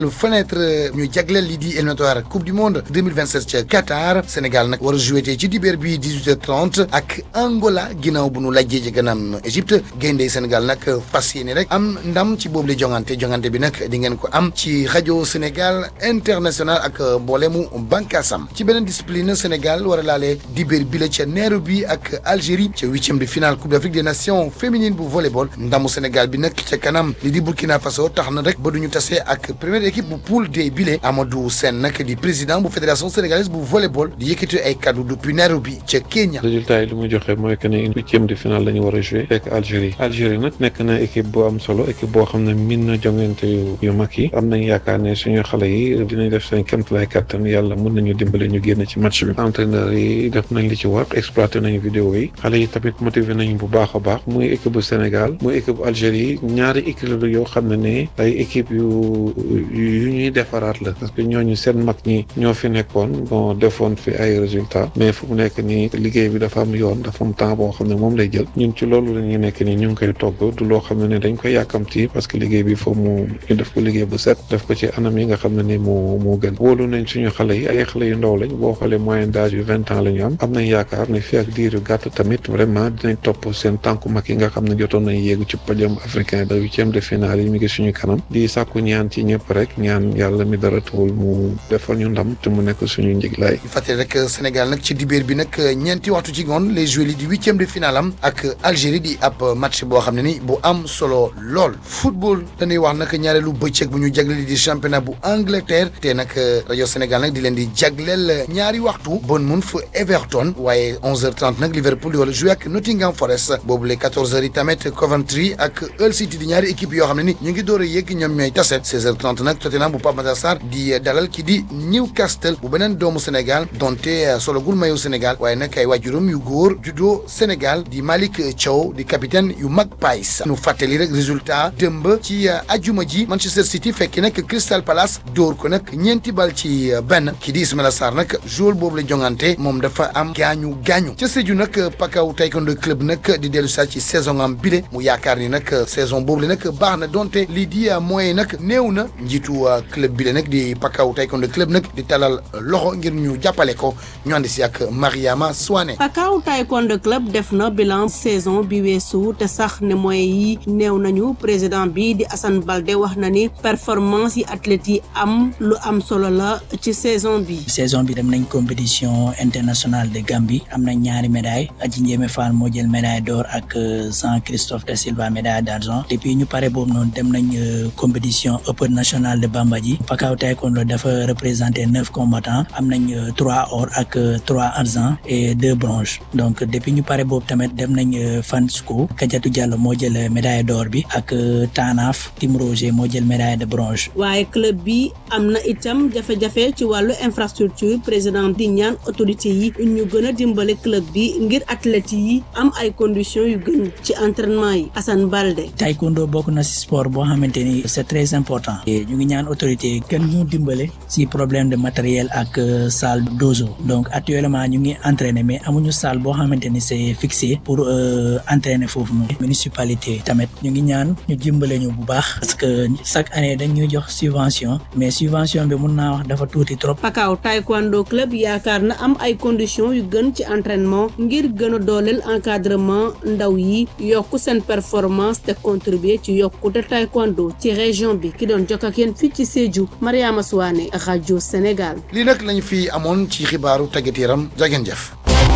lu fenêtre ñu jagleel lii di éliminatoire coupe du monde 2027 ca Qatar Sénégal nag war a joué ci dibéer bi 18h30 ak Angola ginnaaw bu nu lajjee ci ganam Égypte gaynde Sénégal nag fas yéene rek am ndam ci boobu la jongante jongante bi nag di ngeen ko am ci rajo Sénégal international ak mboolemu bànkaasam ci beneen discipline Sénégal war a laale dibéer bi la ca Nairobi ak Algérie ca huitième de finale coupe d'Afrique des nations féminine bu volleyball ndamu Sénégal bi nag ca kanam li di Burkina Faso tax na rek ba duñu tase ak première équipe bu poule D bile Amadou Sène nag di président bu fédération sénégalaise bu volleyball di yëkkati ay kaddu depuis Nairobi ca Kenya. résultat yi li muy joxe mooy que ne huitième de finale la ñu war a joué fekk Algérie Algérie nag nekk na équipe bu am solo équipe boo xam ne min na jongante yu yu mag yi am nañ yaakaar ne suñu xale yi dinañ def seen kéemtalaay kattan yàlla mun nañu dimbale ñu génn ci match bi entraîneur yi def nañ li ci war exploité nañu vidéo yi xale yi tamit motivé nañu bu baax a baax muy équipe bu Sénégal muy équipe bu Algérie ñaari équipe la yoo xam ne ne ay équipe yu yu ñuy defaraat la parce que ñooñu seen mag ñi ñoo fi nekkoon bon defoon fi ay résultats mais fu mu nekk nii liggéey bi dafa am yoon dafa am temps boo xam ne moom lay jël ñun ci loolu la ñuy nekk nii ñu ngi koy togg du loo xam ne ne dañ koy yàkkamti parce que liggéey bi foofu mu ñu def ko liggéey bu set def ko ci anam yi nga xam ne ni moo moo gën wóolu nañ suñu xale yi ay xale yu ndaw lañ boo xoolee moyenne d'âge yu vingt ans la ñu am am nañ yaakaar ne fii ak diir yu gàtt tamit vraiment dinañ topp seen tànku mag yi nga xam ne jotoon nañ yéegu ci podium africain ba huitième de finale yi mi ngi suñu kanam di sàkku ñaan ci ñëpp rek ñaan yàlla mi dara tuwul mu defal ñu ndam te mu nekk suñu njiglaay ñu fàttali rek Sénégal nag ci dibéer bi nag ñeenti waxtu ci ngoon les joueurs yi di huitième de finale am ak Algérie di ab match boo xam ne ni bu am solo lool football dañuy wax nag ñaareelu bëccëg bu ñu jagleel di championnat bu Angleterre te nag rajo Sénégal nag di leen di jagleel ñaari waxtu Bournemouth Everton waaye 11h30 nag Liverpool di wala joué ak Nottingham Forest boobu les 14h yi tamit Coventry ak Hull City di ñaari équipe yoo xam ne ni ñu ngi door a yëgg ñoom ñooy tase 16h30 nag Tottenham bu Pape Matar Sarr di dalal ki di Newcastle bu beneen doomu Sénégal donte sologul mayu Sénégal waaye nag ay waajuram yu góor judo Sénégal di Malick Thiaw di capitaine yu mag Pais nu fàttali rek résultat dëmb ci ajuma ji Manchester City fekki nag Crystal Palace dóor ko nag ñeenti bal ci benn ki di Ismaila Sarr nag joueur boobu la jongante moom dafa am gaañu gaañu ca Sédhiou nag Pakao Taekwondo club nag di dellu saa ci saison am bile mu yaakaar ni nag saison boobu la nag baax na donte lii di moyen nag néew na njiitu club bile nag di Pakao Taekwondo club nag di talal loxo ngir ñu jàppale ko ñu ànd si ak Mariama Souane. Pakao Taekwondo club def na bilan saison bi weesu te sax ne moyens yi néew nañu président bi di Assane Balde wax na ni performance yi athlètes yi am lu am solo la ci saison bi. saison bi dem nañ compétition internationale de Gambie am nañ ñaari médaille Adji Ndiémé Fall moo jël médaille d'or ak Jean Christophe da Silva médaille d'argent depuis ñu pare boobu noonu dem nañ compétition open nationale de Bambadji Pakao Taekwondo dafa représenter neuf combattants am nañ trois or ak trois argent et deux bronze donc depuis ñu pare boobu tamit dem nañ Fansco Kadiatou Diallo moo jël médaille d'or bi ak Tanaf Tim Roger moo jël médaille de bronze. waaye club bi am na itam jafe-jafe ci wàllu infrastructure président di ñaan autorité yi ñu gën a dimbale club bi ngir athlètes yi am ay conditions yu gën ci entraînement yi Assane Balde. taekwondo bokk na ci sport boo xamante ni c'est très important. ñu ngi ñaan autorité gën ñu dimbale ci problème de matériel ak salle dojo donc actuellement ñu ngi entraîner mais amuñu salle boo xamante ni c'est fixé pour entraîner foofu noonu. municipalité tamit ñu ngi ñaan ñu dimbale ñu bu baax parce que chaque année dañ ñuy jox subvention mais subvention bi mun naa wax dafa tuuti trop. Pakao Taekwondo club yaakaar na am ay conditions yu gën ci entraînement ngir gën a dooleel encadrement ndaw yi yokk seen performance te contribuer ci yokkute taekwondo ci région bi ki doon jokk ak yéen fii ci Sédhiou Mariama Souane rajo Sénégal. lii nag lañu fi amoon ci xibaaru tàggat yaram jageen jëf.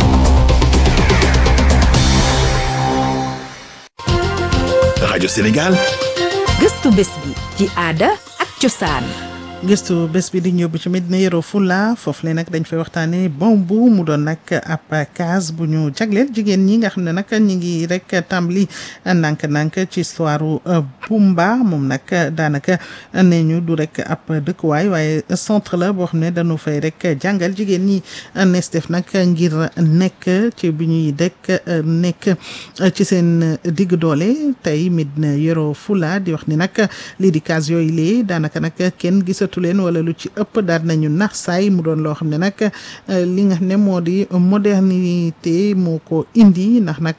rajo Sénégal. gëstu bés bi ci aada ak cosaan. gëstu bés bi di ñëbbu ci Medina Yoro Fula foofu le nag dañ fay waxtaanee bambu mu doon nag ab case bu ñu jagleel jigéen ñi nga xam ne nag ñi ngi rek tàmbali ndànk-ndànk ci histoire Bumba moom nag daanaka nee ñu du rek ab dëkkuwaay waaye centre la boo xam ne dañu fay rek jàngal jigéen ñi nees def nag ngir nekk ci bi ñuy dekk nekk ci seen digg doole tey Medina Yoro Fula di wax ni nag lii di case yooyu lee daanaka nag kenn gisatu gisatu leen wala lu ci ëpp daal nañu nax saay mu doon loo xam ne nag li nga xam ne moo di modernité moo ko indi ndax nag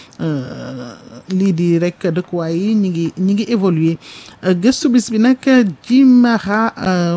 lii di rek dëkkuwaay yi ñi ngi ñi ngi évoluer gëstu bis bi nag jimaxa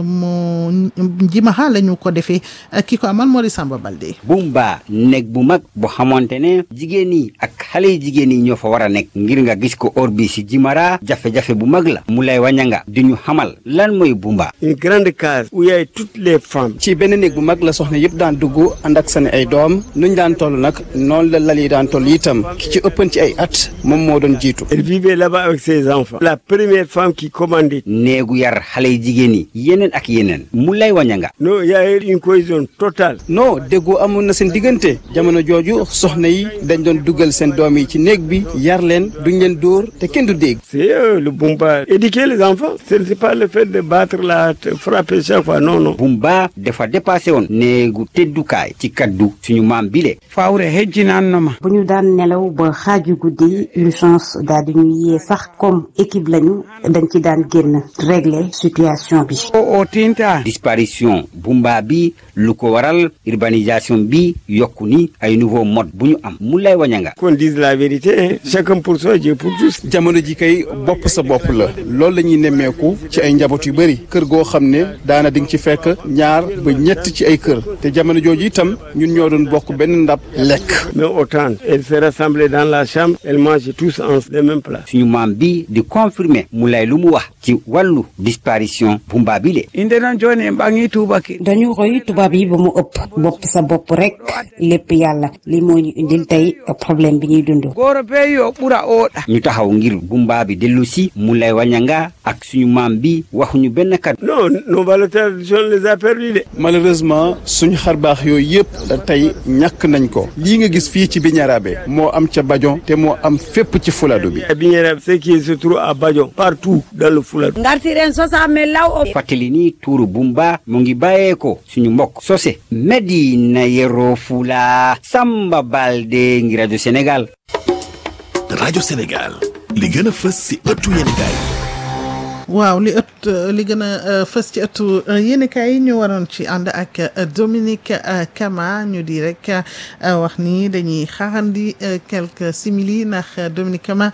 moo jimaxa la ñu ko defee ki ko amal moo di Samba Balde Bumba nekk bu mag bu xamante ne jigéen yi ak xale yi jigéen yi ñoo fa war a nekk ngir nga gis ko or bi si Jimara jafe-jafe bu mag la mu lay wañanga di ñu xamal lan mooy Bumba. une grande case où il y a toutes les femmes. ci benn néeg bu mag la soxna yëpp daan dugg ànd ak seen ay doom nuñ daan toll nag noonu la lal yi daan toll itam ki ci ëppan ci ay at moom moo doon jiitu. elle vivait là-bas avec ses enfants. la première femme qui commandait. néegu yar xale yi jigéen yi yeneen ak yeneen mu lay wañanga non il y a eu une cohésion totale. non déggoo amoon na seen diggante jamono jooju soxna yi dañ doon dugal seen doom yi ci néeg bi yar leen duñ leen dóor te kenn du dégg. c'est eux le Bumba éduquer les enfants. ce n'est pas le fait de battre la frapper chaque fois non non. Bumba dafa dépassé woon néegu teddukaay ci kaddu suñu maam bile. fawre hejjinaan na ma. bu ñu daan nelaw ba xaaju guddi urgence daal di ñu yee sax comme équipe lañu dañ ci daan génn régler situation bi. o tinta. disparition Bumba bi lu ko waral urbanisation bi yokku ni ay nouveau mode bu ñu am mu lay wañanga. qu'on dise la vérité hein. chacun pour soi Dieu pour tous. jamono ji kay bopp sa bopp la loolu la ñuy nemmeeku ci ay njaboot yu bëri kër goo xam ne daana di nga ci fekk ñaar ba ñett ci ay kër te jamono jooju itam ñun ñoo doon bokk benn ndab lekk. mais autant elles se rassemblaient dans la chambre elles mangeaient tous en les mêmes plats. suñu maam bi di confirmer mu lay lu mu wax ci wàllu disparition Bumba bi le. inde na jooni mbaa ngi tuubaki. dañu roy tubaab yi ba mu ëpp bopp sa bopp rek lépp yàlla li moo ñu indil tey problème bi ñuy dund. góor bee yoo ɓura ooɗa. ñu taxaw ngir Bumba bi dellu si mu lay wañanga ak suñu maam bi waxuñu benn kat. non nos valeurs traditionnelles les a perdues de. malheureusement suñu xarbaax yooyu yëpp tey ñàkk nañ ko lii nga gis fii ci Biñarabe moo am ca Bajon te moo am fépp ci Fuladu bi. Biñarabe ce qui se trouve à Bajon partout dans le Fuladu. ngartiren sosame law o. fàttali ni tuuru Bumba mu ngi bàyyee ko suñu mbokk sose Medina Yoro Fula Samba Balde ngi rajo Sénégal. rajo Sénégal li gën a fës si ëttu yéenekaay waaw li ëtt li gën a fës ci ëttu yéenekaay yi ñu waroon ci ànd ak Dominique Kama ñu di rek wax ni dañuy xaarandi quelques simili ndax Dominique Kama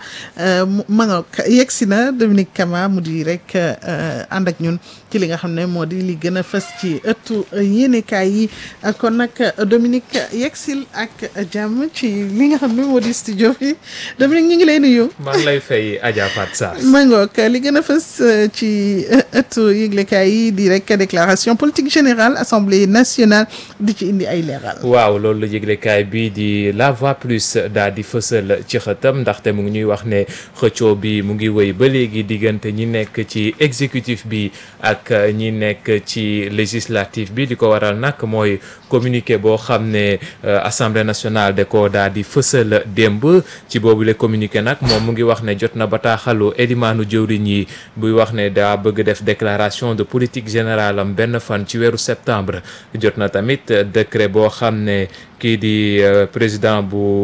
ma nga yegg si na Dominique Kama mu di rek ànd ak ñun ci li nga xam ne moo di li gën a fës ci ëttu yéenekaay yi kon nag Dominique yeggsil ak jàmm ci li nga xam ne moo di studio bi Dominique ñu ngi lay nuyu. maa ngi lay fay Adja Fatou Sarr. ma ngoog li gën a fës ci ëttu yëglekaay yi di rek déclaration politique générale assemblée nationale di ci indi ay leeral. waaw loolu la yëglekaay bi di la voix plus daal di fësal ci xëtam ndaxte mu ngi ñuy wax ne xëccoo bi mu ngi wéy ba léegi diggante ñi nekk ci exécutif bi ak ñi nekk ci législatif bi di ko waral nag mooy communiqué boo xam ne assemblée nationale da ko daal di fësal démb ci boobu le communiqué nag moom mu ngi wax ne jot na bataaxalu élimaanu jëwriñ yi buy wax ne daa bëgg def déclaration de politique générale am benn fan ci weeru septembre jot na tamit décret boo xam ne kii di président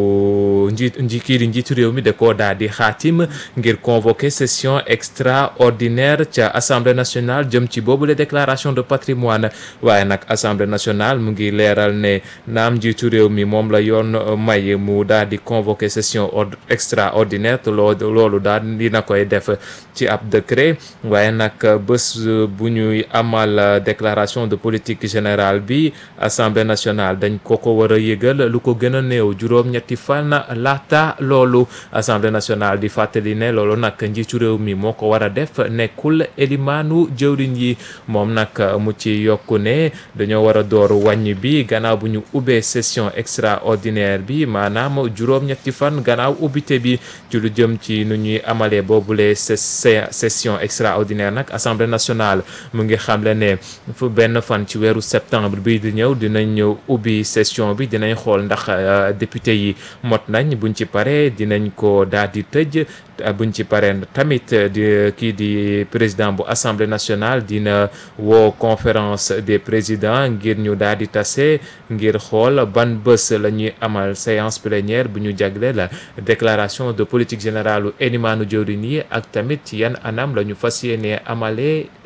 bu njiit nji kii di njiitu réew mi da koo daal di xaatim ngir convoquer session extraordinaire ca assemblée nationale jëm ci boobu la déclaration de patrimoine waaye nag assemblée nationale mu ngi leeral ne naam njiitu réew mi moom la yoon may mu daal di convoquer session extraordinaire te loolu loolu daal dina koy def ci ab décret waaye nag bés bu ñuy amal déclaration de politique générale bi assemblée nationale dañ ko ko war a yëgal lu ko gën a néew juróom-ñetti fan laata loolu assemblée nationale di fàttali ne loolu nag njiitu réew mi moo ko war a def nekkul elimaanu jëwriñ yi moom nag mu ci yokku ne dañoo war a door wàññi bi gannaaw bu ñu ubbee session extraordinaire bi maanaam juróom-ñetti fan gannaaw ubbite bi ci lu jëm ci nu ñuy amalee boobule session extraordinaire nag assemblée nationale mu ngi xamle ne fu benn fan ci weeru septembre bi di ñëw dinañ ñëw ubbi session bi dinañ xool ndax député yi mot nañ buñ ci paree dinañ ko daal di tëj buñ ci paree tamit di kii di président bu assemblée nationale dina woo conférence des présidents ngir ñu daal di tase ngir xool ban bés la ñuy amal séance plénière bu ñu jagle la déclaration de politique générale u élimaanu jëwriñ yi ak tamit yan anam la ñu fas yéenee amalee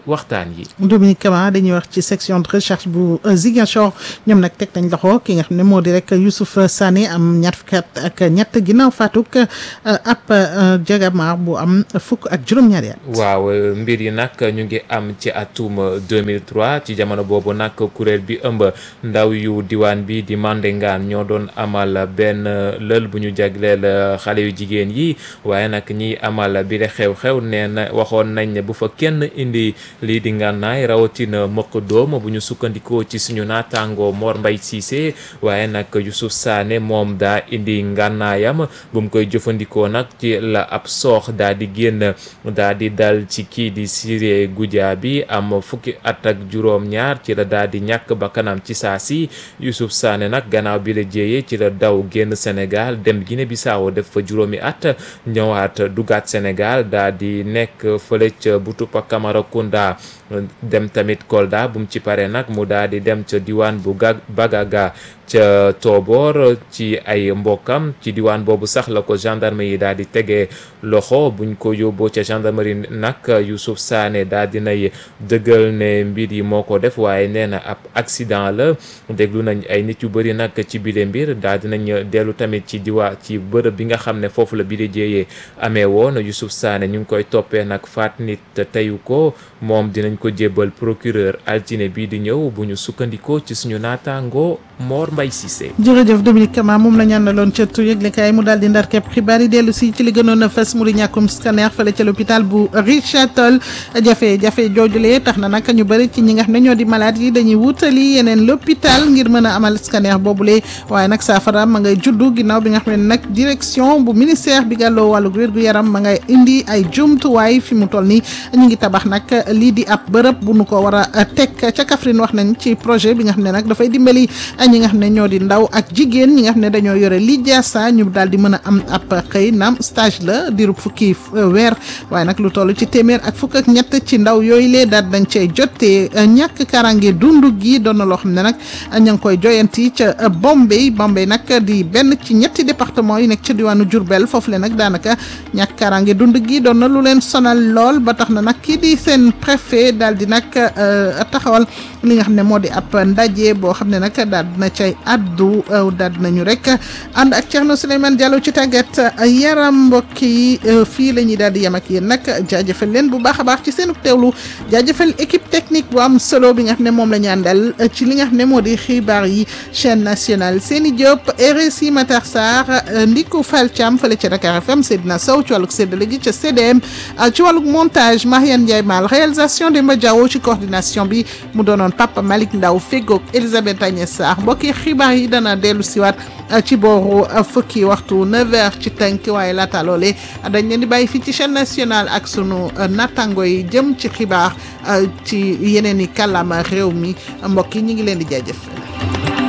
waxtaan yi. Dominique Kama dañuy wax ci section de recherche bu Ziguinchor ñoom nag teg nañ loxo ki nga xam ne moo di rek Youssouf Sané am ñaar fukki at ak ñett ginnaaw faatuk ab jagamaar bu am fukk ak juróom-ñaari at. waaw mbir yi nag ñu ngi am ci atum 2003 ci jamono boobu nag kuréel bi ëmb ndaw yu diwaan bi di Mandengaan ñoo doon amal benn lël bu ñu jagleel xale yu jigéen yi waaye nag ñiy amal bi le xew-xew nee na waxoon nañ ne bu fa kenn indi lii di ngànnaay rawatina mëq doom bu ñu sukkandikoo ci suñu naataango Mor Mbay Cissé waaye nag Youssouf Sané moom daa indi ngànnaayam bu mu koy jëfandikoo nag ci la ab soox daa di génn daa di dal ci kii di Siré Goudia bi am fukki at ak juróom-ñaar ci la daa di ñàkk ba kanam ci saa si Youssouf Sané nag gannaaw bi la jéeyee ci la daw génn Sénégal dem Guinée Bissau def fa juróomi at ñëwaat dugaat Sénégal daa di nekk fële ca Boutoupa Camaracounda dem tamit Kolda bu mu ci paree nag mu daa di dem ca diwaan bu ga Bagaga ca Tobor ci ay mbokkam ci diwaan boobu sax la ko gendarme yi daal di tegee loxo buñ ko yóbboo ca gendarmerie nag Youssouf Sané daal di nay dëggal ne mbir yi moo ko def waaye nee na ab accident la déglu nañ ay nit yu bëri nag ci bile mbir daal di nañ dellu tamit ci diwaa ci bërëb bi nga xam ne foofu la bile jéeyee amee woon Youssouf Sané ñu ngi koy toppee nag faat nit teyu ko moom dinañ ko jébbal procureur altine bii di ñëw bu ñu sukkandikoo ci suñu naataango Mor Mbaye Cissé. jërëjëf Dominique Kama moom la ñu àndaloon ca tu yëglekaay mu daal di ndar képp xibaar yi dellu si ci li gënoon a fës mu di ñàkkum scanner fële ca l'hôpital bu Richard Toll jafe-jafe joojulee tax na nag ñu bëri ci ñi nga xam ne ñoo di malade yi dañuy wutali yeneen l'hôpital ngir mën a amal scanner boobule waaye nag saafara ma ngay juddu ginnaaw bi nga xam ne nag direction bu ministère bi gàlloo wàllu wér-gu-yaram ma ngay indi ay jumtuwaay fi mu toll nii ñu ngi tabax nag lii di ab bërëb bu nu ko war a teg ca Kaffrine wax nañ ci projet bi nga xam ne nag dafay dimbali ñi nga xam ne ñoo di ndaw ak jigéen ñi nga xam ne dañoo yore li jaasa ñu daal di mën a am ab xëy naam stage la diirub fukki weer waaye nag lu toll ci téeméer ak fukk ak ñett ci ndaw yooyu lee daal dañ cay jotee ñàkk karange dundu gi doon na loo xam ne nag ña ngi koy joyanti ca Bombay Bombay nag di benn ci ñetti département yi nekk ca diwaanu Diourbel foofu le nag daanaka ñàkk karange dund gi doon na lu leen sonal lool ba tax na nag kii di seen préfet daal di nag taxawal li nga xam ne moo di ab ndaje boo xam ne nag daal dina cay addu daal dinañu rek ànd ak Thierno Souleymane Diallo ci tàggat yaram mbokk yi fii la ñuy daal di yem ak yéen nag jaajëfal leen bu baax a baax ci seenu teewlu jaajëfal équipe technique bu am solo bi nga xam ne moom la ñu àndal ci li nga xam ne moo di xibaar yi chaîne nationale Seni Diop RSI Matar Sarr Ndiku Fall Thiam fële ca Dakar FM Seydina Sow ci wàllug séddale gi ca CDM ci wàllug montage Mariane Ndiaye Mal réalisation Demba Diawo ci coordination bi mu doonoon Papa Malick Ndaw fegoog Elisabeth Agnès Sarr mbokki xibaar yi dana dellu siwaat ci booru fukki waxtu 9h ci tënk waaye laata loole dañ leen di bàyyi fii ci chaîne nationale ak sunu nattango yi jëm ci xibaar ci yeneen i kàllaama réew mi mbokk yi ñu ngi leen di jaajëf